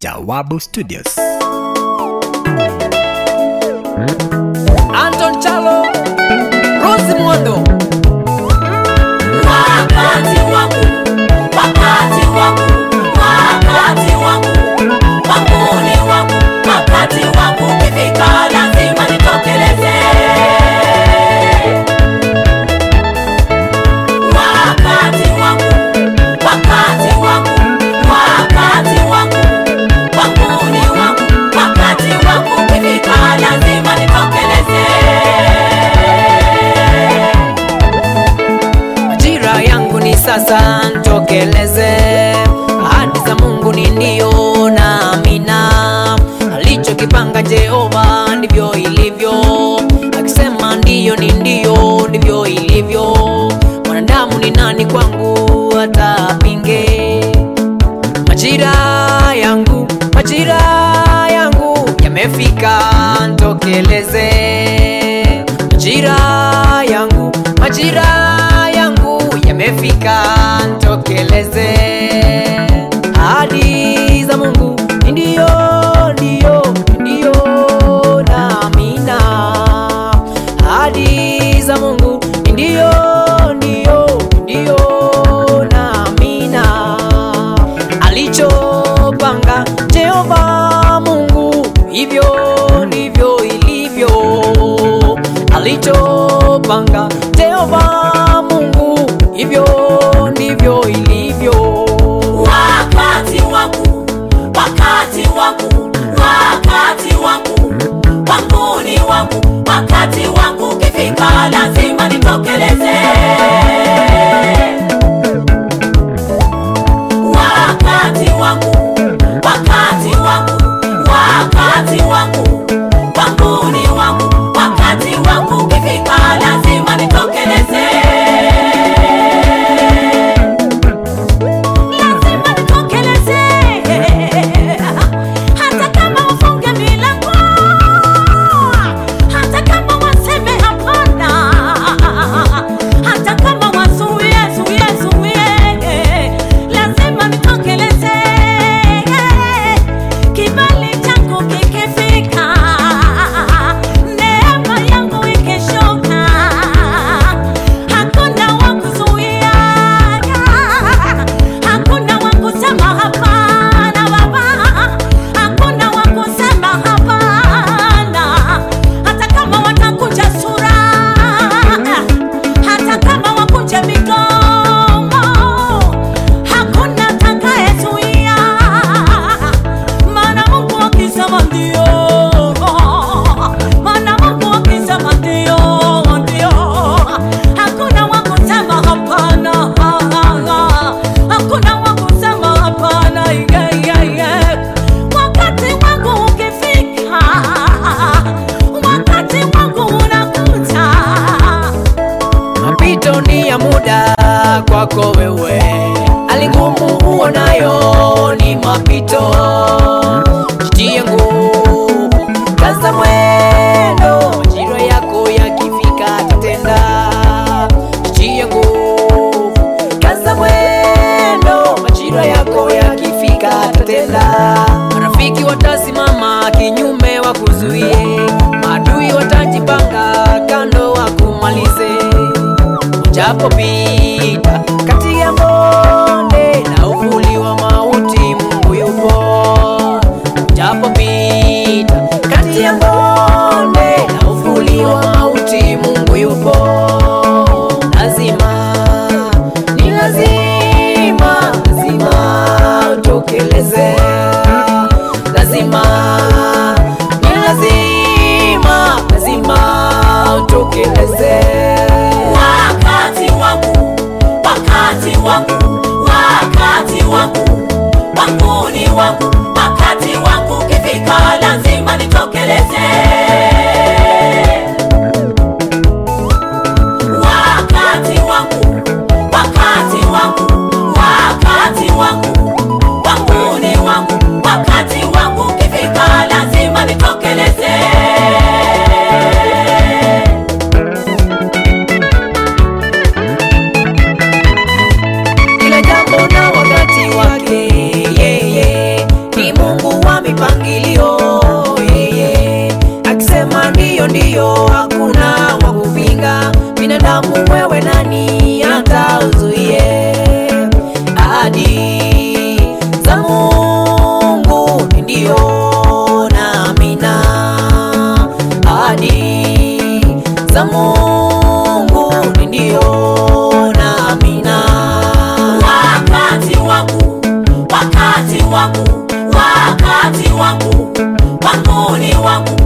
Jawabu Studios. Anton Chalo, Rose Mwondo. Wakati wangu, wakati wangu, wakati wangu, wangu ni wangu, wakati wangu ukifika lazima nitokeleze. Wakati wangu, wakati wangu, wakati wangu, wangu ni wangu, wakati wangu ukifika lazima nitokeleze. Majira yangu ni sasa, ntokeleze. Ahadi za Mungu ni ndio na amina. Alichokipanga Jehova ndivyo ilivyo, akisema ndiyo ni ndio, ndivyo ilivyo. Mwanadamu ni nani kwangu hata apinge? Majira yangu, majira yangu yamefika, ntokeleze. Majira yangu, majira yangu yamefika, ntokeleze. Ahadi za Mungu ni ndio, ndio, ndio na amina. Ahadi za Mungu ni ndio, ndio, ndio na amina alichopanga Jehova Mungu, hivyo ndivyo ilivyo. Alichopanga Jehova Mungu, hivyo ndivyo ilivyo. wakati wangu, wakati wangu, wakati wangu, wangu ni wangu, wakati wangu ukifika lazima nitokeleze. Wakati wangu, wakati wangu, wakati wangu, wangu ni wangu, wakati wangu ukifika lazima nitokeleze. lazima nitokeleze, hata kama wafunge milango, hata kama waseme hapana, hata kama wazuie zuie zuie, lazima nitokeleze. Kibali changu kikifika, neema yangu ikishuka, hakuna wa kuzuia hakuna wa kusema hapana baba, hakuna wa kusema hapana, hata kama watakunja sura, hata kama wakunje migongo, hakuna atakayezuia, maana Mungu akisema ndio, maana Mungu akisema ndio, ndio, hakuna wa kusema hapana, hakuna wa kusema hapana. yeah, yeah, yeah. Wakati wangu ukifika, wakati wangu unakuja. Mapito ni ya muda kwako wewe, hali ngumu uonayo ni mapito. Jitie nguvu, kaza mwendo, majira yako yakifika tatenda. Jitie nguvu, kaza mwendo, majira yako yakifika tatenda. Marafiki watasimama kinyume wakuzuie, maadui watajipanga kando wakumalize Japopita kati ya bonde na uvuli wa mauti, Mungu yupo. Japopita kati ya bonde na uvuli wa mauti, Mungu yupo. Lazima ni lazima, lazima utokeleze. Lazima ni lazima, lazima utokeleze. Wakati wangu, wakati wangu, wakati wangu, wangu ni wangu, wakati wangu ukifika lazima nitokeleze. Wakati wangu, wakati wangu, wakati wangu, wangu ni wangu, wakati wangu ukifika lazima nitokeleze. Kila jambo na wakati wake, yeye ni Mungu wangu, wakati wangu, wangu ni wangu,